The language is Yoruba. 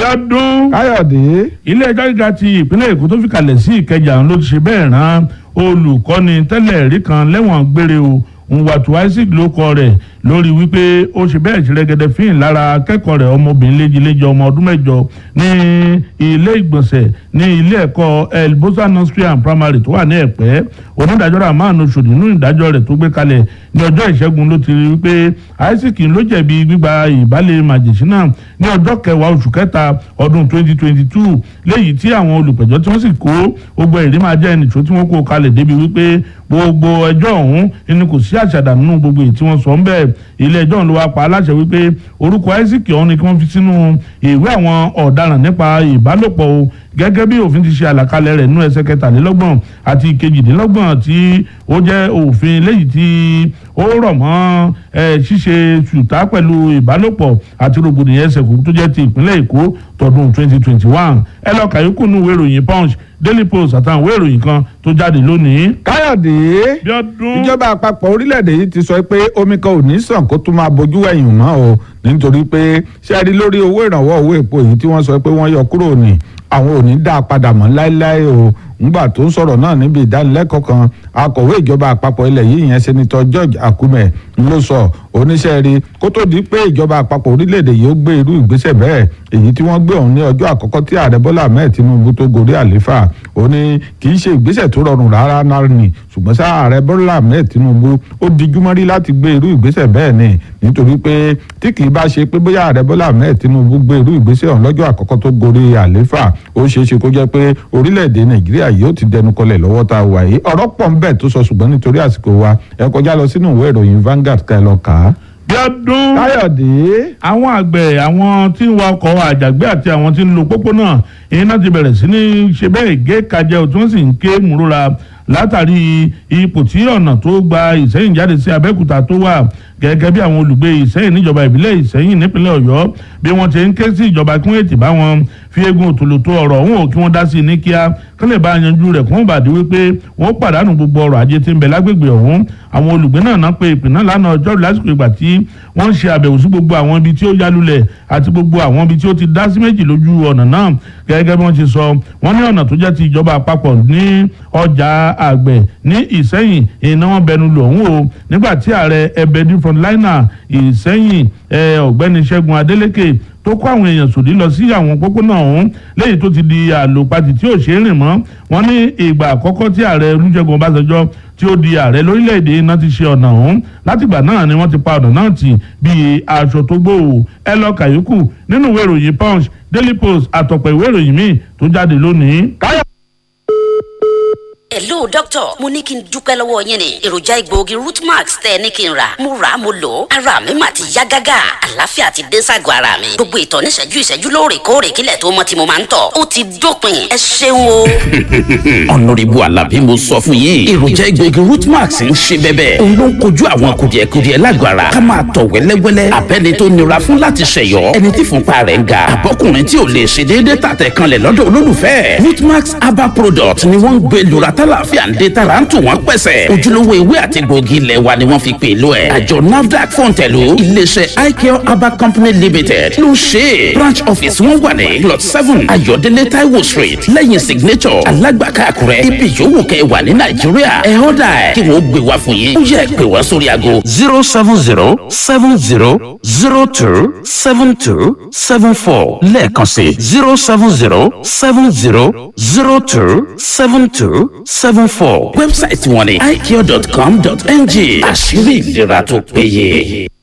ọdún káyọ̀dé ilé ẹjọ́ gíga ti ìpínlẹ̀ èkó tó fi kalẹ̀ sí ìkẹjà ló ti ṣe bẹ́ẹ̀ rán olùkọ́ni tẹ́lẹ̀ rí kan lẹ́wọ̀n gbére o nwàtú isaac ló kọ rẹ̀ lórí wípé ó ṣe bẹ́ẹ̀ ṣe rẹ́gẹ́dẹ́ fíìn lára akẹ́kọ̀ọ́ rẹ̀ ọmọbìnrin léjìléjì ọmọ ọdún mẹ́jọ ní ilé ìgbọ̀nsẹ̀ ní ilé ẹ̀kọ́ el bosa nursery and primary tó wà ní ẹ̀pẹ́ onídàájọ́ rahman oṣòdì nínú ìdájọ́ rẹ̀ tó gbé kalẹ̀ ní ọjọ́ ìṣẹ́gun ló ti rí wípé isaac ló jẹ̀bi gbígba ìbálẹ̀ màjèṣínà ní ọjọ́ kẹwàá oṣù kẹta ọdún 2022 léyìí tí àwọn olùpẹ̀jọ́ tí wọ́n sì kó gbogbo ẹ̀rí máa jẹ́ ẹnìṣó tí wọ́n kó kalẹ̀ débi wípé gbogbo ẹjọ́ ọ̀hún ẹni kò sí àṣàdà nínú gbogbo èyí tí wọ́n sọ ń bẹ̀ ilé ẹjọ́ ló wá pa aláṣẹ wípé orúkọ isaac ọ̀hún ni kí wọ́n fi sínú ìwé àwọn ọ̀daràn nípa ìbálòpọ̀ o gẹ́gẹ́ bí òfin ti ṣe àlàkalẹ̀ rẹ̀ nínú ẹsẹ̀ kẹtàlélọ́gbọ̀n àti kejìdínlọ́gbọ̀n tí ó jẹ́ òfin léyìí tí ó rọ̀ mọ́ ṣíṣe ṣùtá pẹ̀lú ìbálòpọ̀ àti rògbòdìyàn ẹsẹ̀ kò tó jẹ́ ti ìpínlẹ̀ èkó tọdún 2021 ẹ lọ kàyókù nù ìwé ìròyìn punch daily post àtàwọn ìwé ìròyìn kan tó jáde lónìí. káyọ̀dé bí ọdún ìjọba àpapọ̀ orílẹ̀-èdè yìí ti sọ pé omi kan ò ní sàn kó tún máa bójú ẹ̀yìn mọ́ o nítorí pé ṣé ẹ rí lórí owó ìrànwọ́ owó epo èyí tí wọ́n sọ pé wọ́n yọ kúrò ní àwọn ò ní dá a padà mọ́ láéláé o ngbà tó ń sọ̀rọ̀ náà níbi ìdánilẹ́kọ̀ọ́ kan akọ̀wé ìjọba àpapọ̀ ilẹ̀ yìí yẹn sẹ́nitọ́ George Akume ló sọ oníṣẹ́ rí kó tó di pé ìjọba àpapọ̀ orílẹ̀-èdè yìí ó gbé irú ìgbésẹ̀ bẹ́ẹ̀ èyí tí wọ́n gbé òun ní ọjọ́ àkọ́kọ́ tí ààrẹ Bọ́lá Ahmed Tinubu tó gorí àléfà ó ní kì í ṣe ìgbésẹ̀ tó rọrùn rárá náà ni ṣùgbọ́n sá ààrẹ Bọ́lá Ahmed Tinubu ó dijú mọ́rí láti gbé irú ìgbésẹ̀ bẹ́ẹ̀ ni nítorí pé tí kì í bá ṣe pé bóyá ààrẹ Bọ́lá Ahmed Tinubu gbé irú ìgbésẹ̀ ọ̀hún lọ́jọ́ àkọ́kọ́ tó gorí àléfà ó ṣeé ṣe kó jẹ́ pé orílẹ̀-èdè Nàìjíríà yóò ti dẹnu kọlẹ̀ lọ́wọ́ tá a wà yìí ọ̀rọ̀ pọ̀ ń bẹ tó sọ ṣùgbọ́n nítorí àsìkò wa ẹ kọjá lọ sínú ìwé ìròyìn Vanguard ká ẹ lọ kà á. bí ọdún káyọ̀dé àwọn àgbẹ̀ àwọn tí ń wa ọkọ̀ àjàgbé àti àwọn tí ń lo pópónà iná ti bẹ̀rẹ̀ sí ní ṣe bẹ́ẹ̀ gé kajẹ́ tí wọ́n sì ń ké múrora látàrí ipò tí ọ̀nà tó gba ìsẹ́yìn jáde sí abẹ́òkúta tó wà gẹ́gẹ́ bí àwọn olùgbé ìsẹ́yìn níjọba ìbílẹ̀ ìsẹ́yìn nípínlẹ̀ ọ̀yọ́ bí wọ́n ti ń ké sí ìjọba kí wọ́n ètì bá wọn fi eégún òtòlótó ọ̀rọ̀ ọ̀hún ò kí wọ́n dá sí i ní kíá kí wọ́n lè bá yanjú rẹ̀ kí wọ́n bàdí wípé wọ́n pàdánù gbogbo ọrọ̀ ajé tí ń bẹ lágbègbè ọ̀hún àwọn olùgbé náà náà pe ìpè náà lánàá ọjọ́ lásìkò ìgbà tí wọ́n ń ṣe àbẹ̀wò sí gbogbo àwọn ibi tí ó yálulẹ̀ àti gbogbo àwọn ibi tí ó ti dá sí méjì lójú ọ̀nà náà gẹ́gẹ́ bí wọ́n ti sọ wọ́n ní ọ̀nà tó jẹ́ ti ìjọba àpapọ̀ ní ọjà àgbẹ̀ ní ìsẹ́yìn iná wọn bẹnu lò ń wò nígbà tí ààrẹ ẹbẹdí frontliner ìsẹ́yìn ọ̀gbẹ́ni ṣẹ́gun adélékè tó kó àwọn èèyàn sòdí lọ sí àwọn pópónà ọ̀hún lẹ́yìn tó ti di àlòpatì tí ò ṣe é rìn mọ́ wọ́n ní ìgbà àkọ́kọ́ tí ààrẹ olúṣẹ́gun ọbásanjọ́ tí ó di ààrẹ lórílẹ̀‐èdè iná ti ṣe ọ̀nà ọ̀hún látìgbà náà ni wọ́n ti pa ọ̀nà náà tì bíi aṣọ tó gbòòwò ẹ lọ kàyókù nínú ìwé ìròyìn punch daily post àtọ̀pọ̀ ìwé ìròyìn míì tó jáde lónìí. hello doctor mo ní kí n dúpẹ́ lọ́wọ́ yín ni èròjà egbòogi rootmax tẹ́ ẹ ní kí n rà mo rà á mo lò ó ara mi mà ti yá gágá àlàáfíà ti dé ságọ́ ara mi gbogbo ìtọ̀ níṣẹ́jú ìṣẹ́jú lóòrèkóòrè kílẹ̀ tó mọ́ tí mo máa ń tọ̀ ó ti dópin ẹ ṣeun o. ọ̀nàrẹ́bù alábí mo sọ fún yín èròjà egbòogi rootmax ń ṣe bẹ́bẹ́ òun ló ń kojú àwọn kùdìẹ̀kudiẹ lágọ̀ ara ká máa tọ̀ wẹ́lẹ́wẹ́lẹ́ abẹ́ni tó nira fún láti ṣẹ̀yọ́ ẹni tí fúnpa rẹ̀ ń ga àbọ́kùnrin tí ò lè ṣe déédéé tàtẹ̀ kanlẹ̀ lọ́dọ̀ olólùfẹ́ rootmax herbal product ni wọ́n ń gbé lura tálàfíà ń dé tara ń tù wọ́n pẹ̀sẹ̀ ojúlówó ewé àti gbòógì ilẹ̀ wa ni wọ́n fi pè lọ ẹ̀ àjọ nafdac fọ̀ǹtẹ̀lù iléeṣẹ́ icare herbal company limited ló ṣe é branch office wọn wà ní plot seven ayọ̀délé taiwo street lẹ́yìn signature alágbàká àkúrẹ́ ibi yòówù kẹ́ ẹ wà ní nàìjíríà ẹ̀ ọ́dà ẹ̀ kí wọ́n gbé wá fún yín ó yẹ pé wá sórí aago zero seven zero seven zero zero two seven two seven four lẹ́ẹ̀kan sí zero seven zero seven zero zero two seven two seven four. wẹ́bsáìtì wọn ni icare.com.ng àṣírí ìlera tó péye.